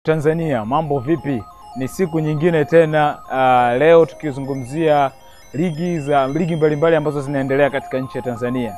Tanzania, mambo vipi? Ni siku nyingine tena. Uh, leo tukizungumzia ligi za ligi mbalimbali ambazo zinaendelea katika nchi ya Tanzania.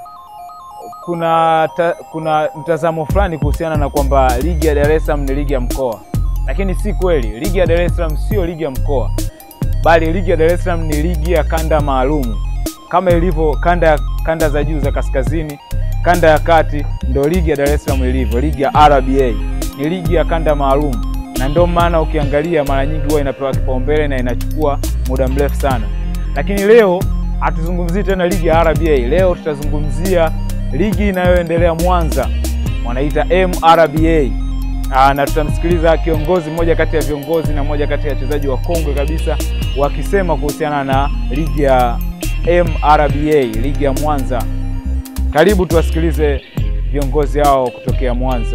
Kuna ta, kuna mtazamo fulani kuhusiana na kwamba ligi ya Dar es Salaam ni ligi ya mkoa, lakini si kweli. Ligi ya Dar es Salaam sio ligi ya mkoa, bali ligi ya Dar es Salaam ni ligi ya kanda maalumu kama ilivyo kanda kanda za juu za kaskazini, kanda ya kati, ndio ligi ya Dar es Salaam ilivyo. Ligi ya RBA ni ligi ya kanda maalum, na ndio maana ukiangalia mara nyingi huwa inapewa kipaumbele na inachukua muda mrefu sana. Lakini leo hatuzungumzii tena ligi ya RBA. Leo tutazungumzia ligi inayoendelea Mwanza, wanaita MRBA. Aa, na tutamsikiliza kiongozi mmoja kati ya viongozi na mmoja kati ya wachezaji wa kongwe kabisa wakisema kuhusiana na ligi ya MRBA, ligi ya Mwanza. Karibu tuwasikilize viongozi hao kutokea Mwanza.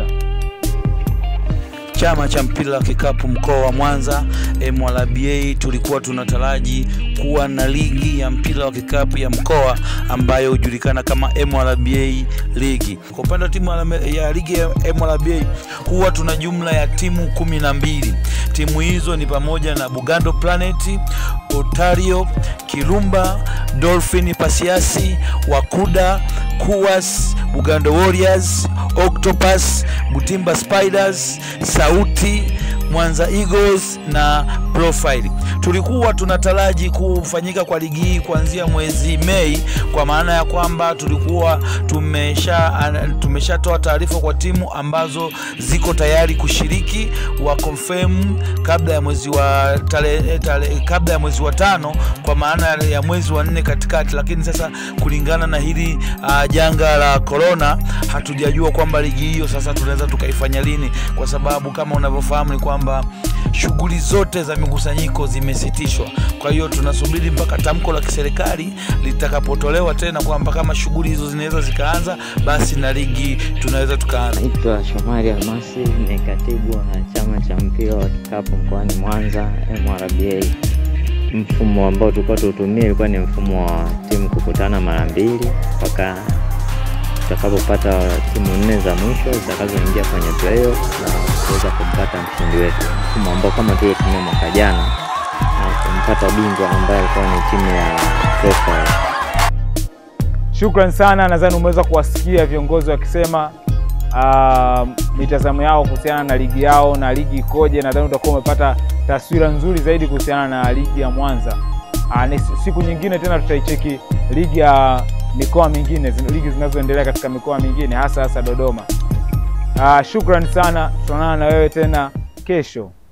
Chama cha mpira wa kikapu mkoa wa Mwanza MRBA, tulikuwa tunataraji kuwa na ligi ya mpira wa kikapu ya mkoa ambayo hujulikana kama MRBA ligi. Kwa upande wa timu ya ligi ya MRBA huwa tuna jumla ya timu kumi na mbili. Timu hizo ni pamoja na Bugando Planet, Otario, Kirumba, Dolphin Pasiasi, Wakuda, Kuwas, Bugando Warriors, Octopus, Butimba Spiders, Sauti, Mwanza Eagles na Profile. Tulikuwa tunataraji kufanyika kwa ligi hii kuanzia mwezi Mei, kwa maana ya kwamba tulikuwa tumesha tumeshatoa taarifa kwa timu ambazo ziko tayari kushiriki wa confirm kabla ya mwezi wa tale, tale, kabla ya mwezi wa tano, kwa maana ya mwezi wa nne katikati, lakini sasa kulingana na hili uh, janga la corona hatujajua kwamba ligi hiyo sasa tunaweza tukaifanya lini, kwa sababu kama unavyofahamu ni kwamba shughuli zote za mikusanyiko zimesitishwa. Kwa hiyo tunasubiri mpaka tamko la kiserikali litakapotolewa tena kwamba kama shughuli hizo zinaweza zikaanza, basi na ligi tunaweza tukaanza. Naitwa Shomari Almasi, ni katibu wa chama cha mpira wa kikapu mkoani Mwanza MRBA. Mfumo ambao tulikuwa tuutumia ilikuwa ni mfumo wa timu kukutana mara mbili mpaka tutakapopata timu nne za mwisho zitakazoingia kwenye playoff na kuweza kumpata mshindi wetu, mfumo ambao kama tuliotumia mwaka jana na kumpata bingwa ambaye alikuwa ni timu ya Profile. Shukran sana, nadhani umeweza kuwasikia viongozi wakisema uh, mitazamo yao kuhusiana na ligi yao na ligi ikoje. Nadhani utakuwa umepata taswira nzuri zaidi kuhusiana na ligi ya Mwanza. Uh, ni siku nyingine tena tutaicheki ligi ya mikoa mingine, ligi zinazoendelea katika mikoa mingine hasa hasa Dodoma. Uh, shukran sana, tutaonana na wewe tena kesho.